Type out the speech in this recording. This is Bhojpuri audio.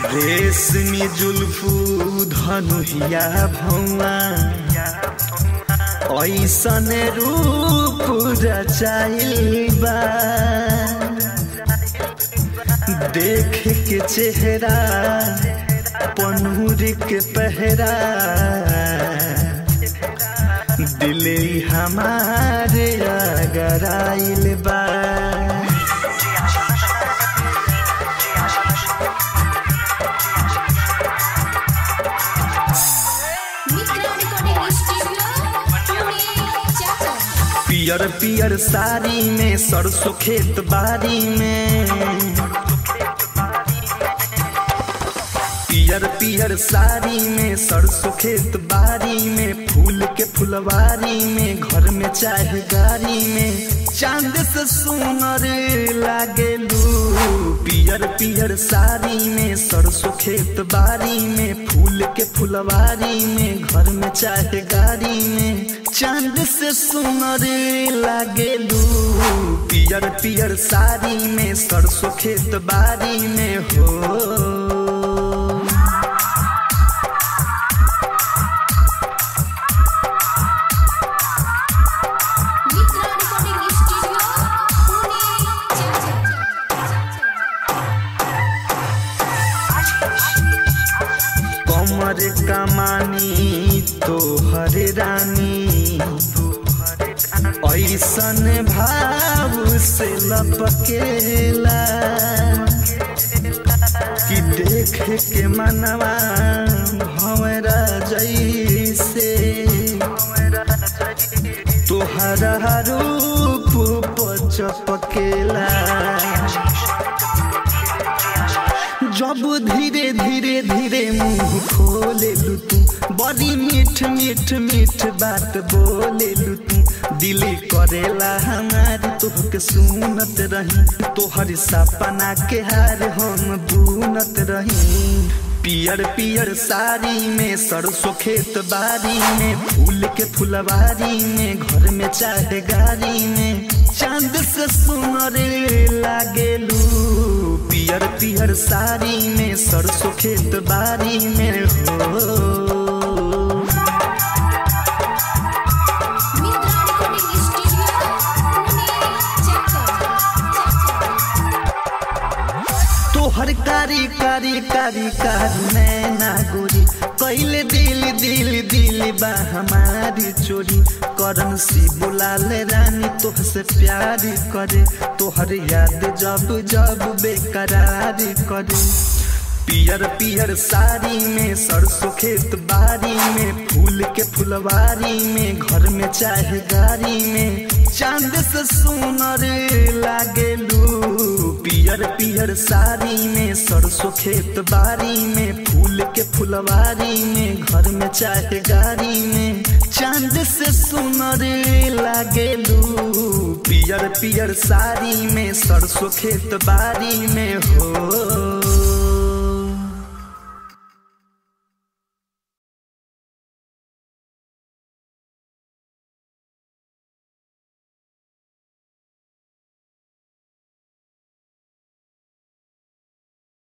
रेशमी जुल्फू धनुहिया भौआ ऐसन रूप रचाइल बा देख के चेहरा पनूर के पहरा दिले हमारे अगर आइल बा मित्रा रिकॉर्डिंग स्टूडियो पुणे चाचा पियर पियर साड़ी में सरसों खेत बारी में पियर पियर साड़ी में सरसों खेत बारी में फूल के फुलवारी में घर में चाहे गाड़ी में चांद से सुनर लागेलू पियर पियर साड़ी में सरसों खेत बारी में फूल के फुलवारी में घर में चाहे गाड़ी में चांद से सुनर लागेलू पियर पियर साड़ी में सरसों खेत बारी में हो मित्रा रिकॉर्डिंग स्टूडियो पुणे चाचा कमर कमानी तोहर रानी ऐसन भाव से लपकेला कि देख के मनवा भंवरा जैसे तोहरा रूप पचपकेला जब धीरे धीरे धीरे मुंह खोले लू तू बड़ी मीठ मीठ मीठ बात बोले लू तू दिल करेला हमारी तोहके सुनत रही तोहर सपना के हार हम बुनत रही पियर पियर साड़ी में सरसों खेत बारी में फूल के फुलवारी में घर में चाहे गाड़ी में चांद से सुनर लागेलू पियर पियर साड़ी में सरसों खेत बारी में हो मित्रा रिकॉर्डिंग स्टूडियो पुणे चाचा तोहर कारी कारी कारी कारी नैना गोरी कैले दिल दिल दिल बा हमारी चोरी करन सी बुलाल रानी तोहसे प्यार करे तोहर याद जब जब बेकरार करे पियर पियर साड़ी में सरसों खेत बारी में फूल के फुलवारी में घर में चाहे गाड़ी में चांद से सुनर लागेलू पियर पियर साड़ी में सरसों खेत बारी में फूल के फुलवारी में घर में चाहे गाड़ी में चांद से सुनर लागेलू पियर पियर साड़ी में सरसों खेत बारी में हो